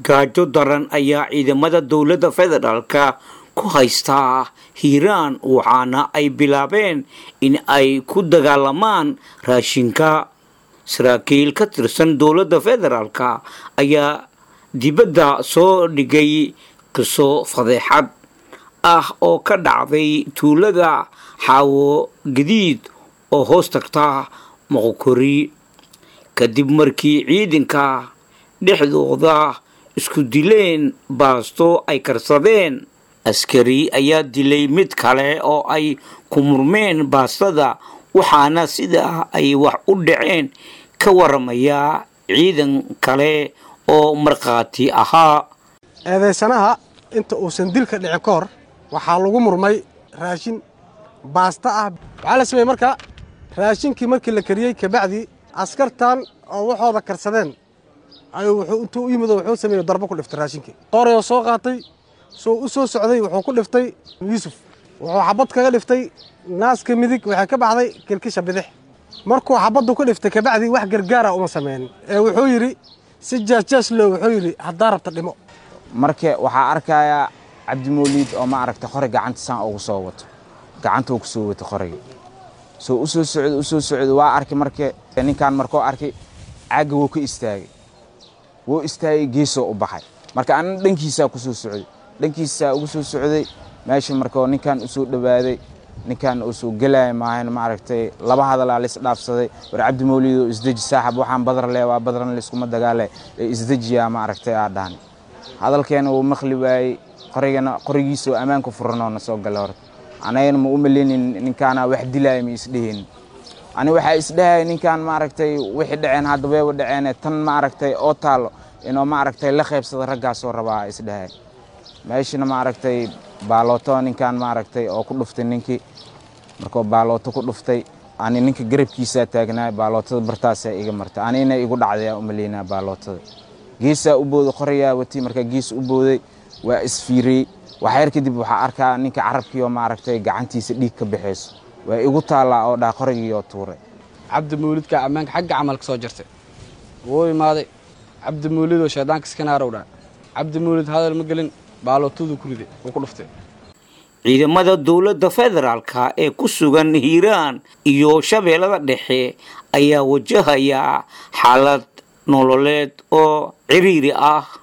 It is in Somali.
gaajo daran ayaa ciidamada dowladda federaalka ku haystaa hiiraan waxaana ay bilaabeen in ay ku dagaalamaan raashinka saraakiil ka tirsan dowladda federaalka ayaa dibadda soo dhigay qiso fadeexad ah oo ka dhacday tuulada xaawo gadiid oo hoos tagta moqokori kadib markii ciidanka dhexdooda isku dileen baasto ay karsadeen askari ayaa dilay mid kale oo ay ku murmeen baastada waxaana sidaa ay wax u dhaceen ka waramayaa ciidan kale oo markhaati ahaa eedaysanaha inta uusan dilka dhicin ka hor waxaa lagu murmay raashin baasta ah waxaa la sameeyey marka raashinkii markii la kariyey kabacdii askartan oo waxooda karsadeen ayuu wuxuu intuu u yimid oo wuxuu sameeyey darbo ku dhiftay raashinkii qorayoo soo qaatay soo u soo socday wuxuu ku dhiftay yuusuf wuxuu xabad kaga dhiftay naaska midig waxay ka baxday kilkisha bidix markuu xabaddu ku dhiftay kabacdii wax gargaara uma sameynin ee wuxuu yidhi si jaasjaas loo wuxuu yidhi haddaa rabta dhimo marka waxaa arkayaa cabdimooliid oo ma aragtay qori gacanta saan ugu soo wato gacanta uu ku soo wato qoriga soo u soo socdo u soo socdo waa arkay marka ninkan markuu arkay caagga wuu ka istaagay wuu istaagay geesoo u baxay marka anna dhankiisaa ku soo socday dhankiisaa ugu soo socday meesha markoo ninkan u soo dhowaaday ninkan uu soo gelaya maahan ma aragtay laba hadalaa la isdhaafsaday war cabdimooliidoo isdeji saaxab waxaan badar le waa badran layskuma dagaale ee isdejiyaa ma aragtay aa dhahan hadalkeena wuu maqli waayey qorigana qorigiisoo ammaanka furanoo na soo gala horta anagana ma u maleynin ninkaana wax dilaaya ma isdhehaynin ani waxaa isdhahaya ninkan ma aragtay wixii dhaceen hadda weeba dhaceene tan ma aragtay oo taalo inuu ma aragtay la qaybsada raggaasoo rabaa isdhahaya meeshana ma aragtay baalooto ninkan ma aragtay oo ku dhuftay ninkii markuu baalooto ku dhuftay ani ninka garabkiisaa taagnaa baalootada bartaasaa iga martay anina igu dhacdayaa u maleynaa baalootada geesaa u booday qorayaa watay markaa gees u booday waa isfiiriyey waxyar kadib waxaa arkaa ninka carabkii oo maaragtay gacantiisa dhiig ka baxayso waa igu taallaa oo dhaa qorigii oo tuuray cabdimuulidka ammaanka xagga camalka soo jirtay wuu imaaday cabdimuulidoo shaydaanka iskanaarw dhaa cabdimuulid hadal ma gelin baalootaduu ku riday wuu ku dhuftay ciidamada dowladda federaalka ee ku sugan hiiraan iyo shabeellada dhexe ayaa wajahaya xaalad nololeed oo ciriiri ah